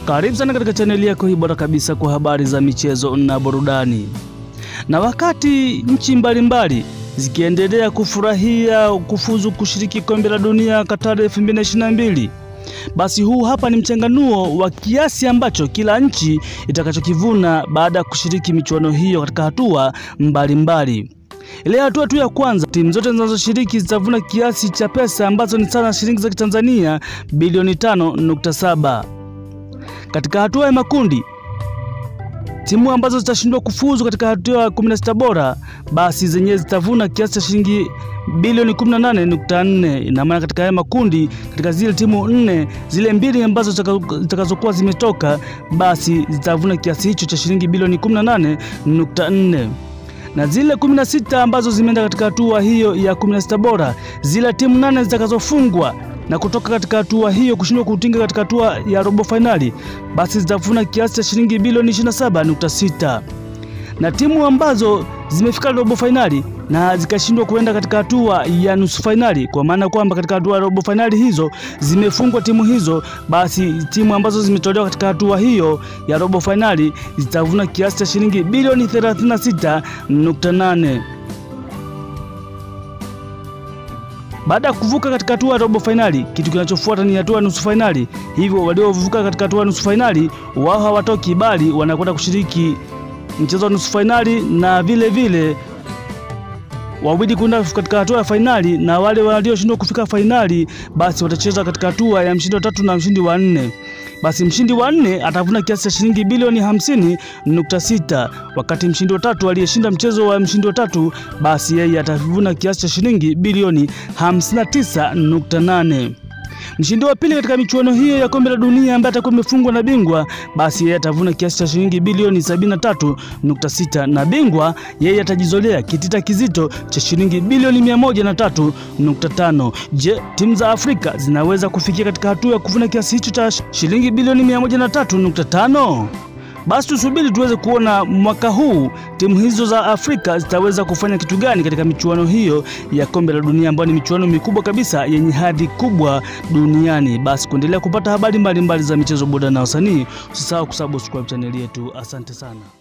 Karibu sana katika chaneli yako hii bora kabisa kwa habari za michezo na burudani. Na wakati nchi mbalimbali zikiendelea kufurahia kufuzu kushiriki kombe la dunia Qatar 2022 basi huu hapa ni mchanganuo wa kiasi ambacho kila nchi itakachokivuna baada ya kushiriki michuano hiyo katika hatua mbalimbali. Ile hatua tu ya kwanza, timu zote zinazoshiriki zitavuna kiasi cha pesa ambazo ni sawa na shilingi za Kitanzania bilioni 5.7. Katika hatua ya makundi, timu ambazo zitashindwa kufuzu katika hatua ya 16 bora basi zenyewe zitavuna kiasi cha shilingi bilioni 18.4. Ina maana katika haya makundi, katika zile timu nne, zile mbili ambazo zitakazokuwa zimetoka basi zitavuna kiasi hicho cha shilingi bilioni 18.4 na zile 16 ambazo zimeenda katika hatua hiyo ya 16 bora, zile timu nane zitakazofungwa na kutoka katika hatua hiyo kushindwa kutinga katika hatua ya robo fainali, basi zitavuna kiasi cha shilingi bilioni 27.6 na timu ambazo zimefika robo fainali na zikashindwa kuenda katika hatua ya nusu fainali, kwa maana kwamba katika hatua ya robo fainali hizo zimefungwa timu hizo, basi timu ambazo zimetolewa katika hatua hiyo ya robo fainali zitavuna kiasi cha shilingi bilioni 36.8. Baada ya kuvuka katika hatua ya robo fainali, kitu kinachofuata ni hatua ya nusu fainali. Hivyo waliovuka katika hatua ya nusu fainali wao hawatoki, bali wanakwenda kushiriki mchezo wa nusu fainali na vile vile wawili kwenda katika hatua ya fainali, na wale walioshindwa kufika fainali basi watacheza katika hatua ya mshindi wa tatu na mshindi wa nne. Basi mshindi wa nne atavuna kiasi cha shilingi bilioni 50.6, wakati mshindi wa tatu aliyeshinda mchezo wa mshindi wa tatu basi yeye atavuna kiasi cha shilingi bilioni 59.8. Mshindi wa pili katika michuano hiyo ya kombe la dunia ambaye atakuwa amefungwa na bingwa basi yeye atavuna kiasi cha shilingi bilioni 73.6, na bingwa yeye atajizolea kitita kizito cha shilingi bilioni 103.5. Je, timu za Afrika zinaweza kufikia katika hatua ya kuvuna kiasi hicho cha shilingi bilioni 103.5? Basi tusubiri tuweze kuona mwaka huu timu hizo za Afrika zitaweza kufanya kitu gani katika michuano hiyo ya kombe la dunia ambayo ni michuano mikubwa kabisa yenye hadhi kubwa duniani. Basi kuendelea kupata habari mbalimbali mbali za michezo, burudani na wasanii, usisahau kusubscribe chaneli yetu. Asante sana.